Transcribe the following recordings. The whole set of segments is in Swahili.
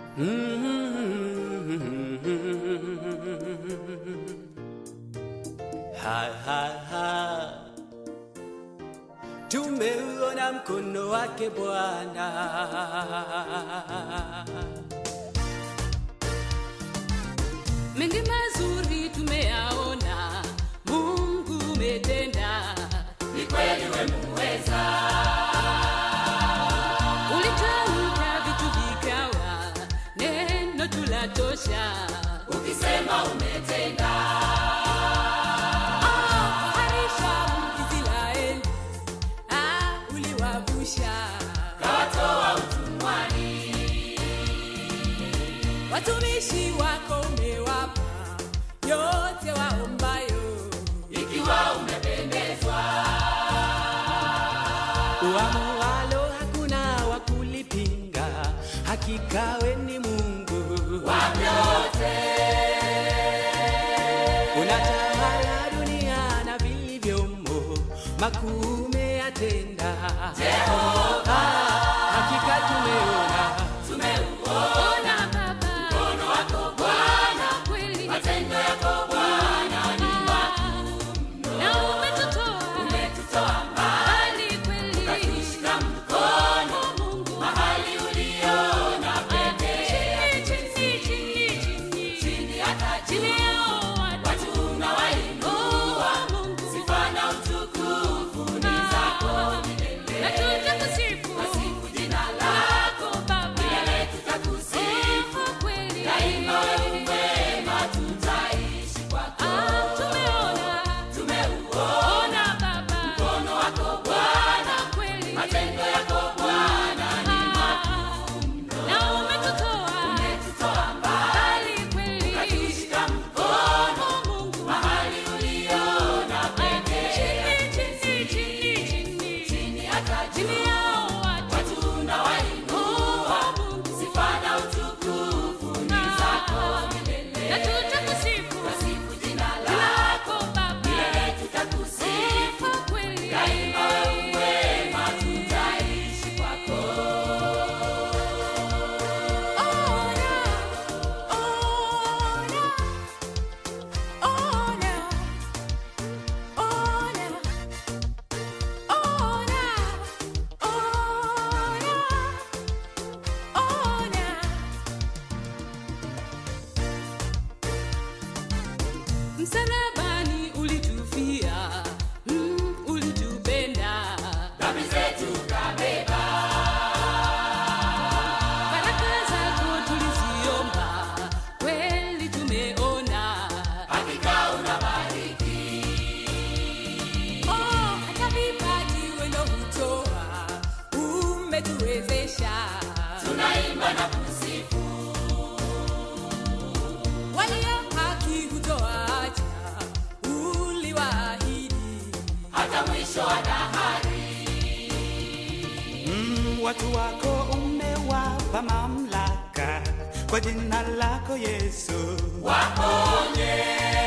Ha, ha, ha. Tumeuona mkono wake Bwana. mengi mazuri tumeyaona, Mungu umetenda, ni kweli we muweza, ulitamka vitu vikawa, neno tulatosha. ukisema umetenda, Ah, harisha Israeli, ah, uliwavusha kawatoa utumwani, watumishi wako, umewapa yote waombayo. ikiwa umependezwa, Uamualo hakuna wa kulipinga, hakika we ni Mungu wa vyote, unatawala dunia na vilivyomo, makuu umeyatenda. Jehova, Ah, hakika tumeona tumeuona Ona Baba, mkono wako Bwana, kweli matendo yako Bwana ni na umetutoa umetutoa mbali, mbali kweli, ukatushika mkono Mungu mahali uliona pekee, chini chini chini chini chini hata chini juu, yao watu watu unawainua, Oh, Mungu sifa na utukufu ni zako na milele. tutakusifu Wasifu jina lako Baba, milele, tutakusifu Oh, kweli daima, wewe mwema, tutaishi kwako. Ah, tumeona Tumeuona ona Baba, mkono wako Bwana, kweli matendo yako Bwana ni na umetutoa umetutoa mbali, mbali kweli, ukatushika mkono Oh, Mungu mahali uliona pekee, chini chini chini chini chini hata chini juu, yao watu watu unawainua, Oh, Mungu sifa na utukufu ni zako milele. na tutakusifu Wasifu jina lako lako Baba, milele, tutakusifu Oh, kweli daima, wewe mwema, tutaishi kwako. Ona, ona, ona, ona, ona, ona, ona. Msalabani ulitufia, mm, ulitupenda Dhambi zetu kabeba, Baraka zako tuliziomba, kweli tumeona. hakika unabariki, Oh, hata vipaji wendo hutoa, umetuwezesha. tunaimba na kusifu, Walio haki hutoacha, uliwaahidi. hata mwisho wa dahari. Mm, watu wako umewapa mamlaka kwa jina lako Yesu. Waponye,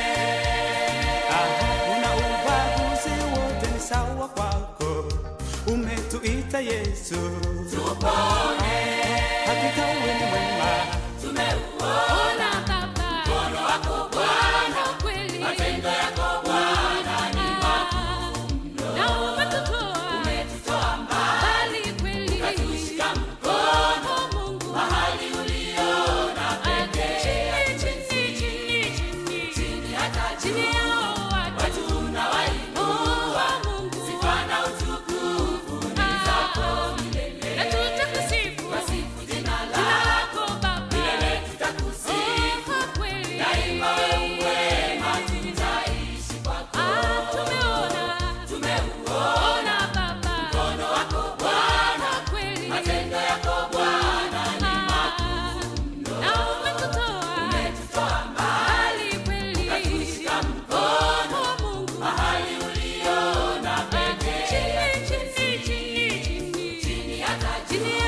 Aha, una ubaguzi wote ni sawa kwako, umetuita Yesu. tupone, Hakika wewe ni mwema, tumeuona Ona Baba, mkono wako Bwana, kweli. matendo yako Bwana ni Na umetutoa umetutoa mbali, mbali kweli. ukatushika mkono Oh, Mungu. mahali uliona pekee, Chini, chini, chini, chini. chini hata Chini juu, yao watu. watu unawainua, Oh, Mungu. sifa na utukufu ni zako milele. Na tutakusifu Wasifu jina jina lako lako Baba. milele, tutakusifu Oh, kweli. daima, wewe mwema, tutaishi kwako. Ah, tumeona, Tumeuona ona Baba. mkono wako Bwana, Kweli. matendo yako Bwana ni Ah, na umetutoa umetutoa mbali, mbali kweli. ukatushika mkono Oh, Mungu. mahali uliona pekee, Chini, chini, chini, chini. chini hata juu, Chini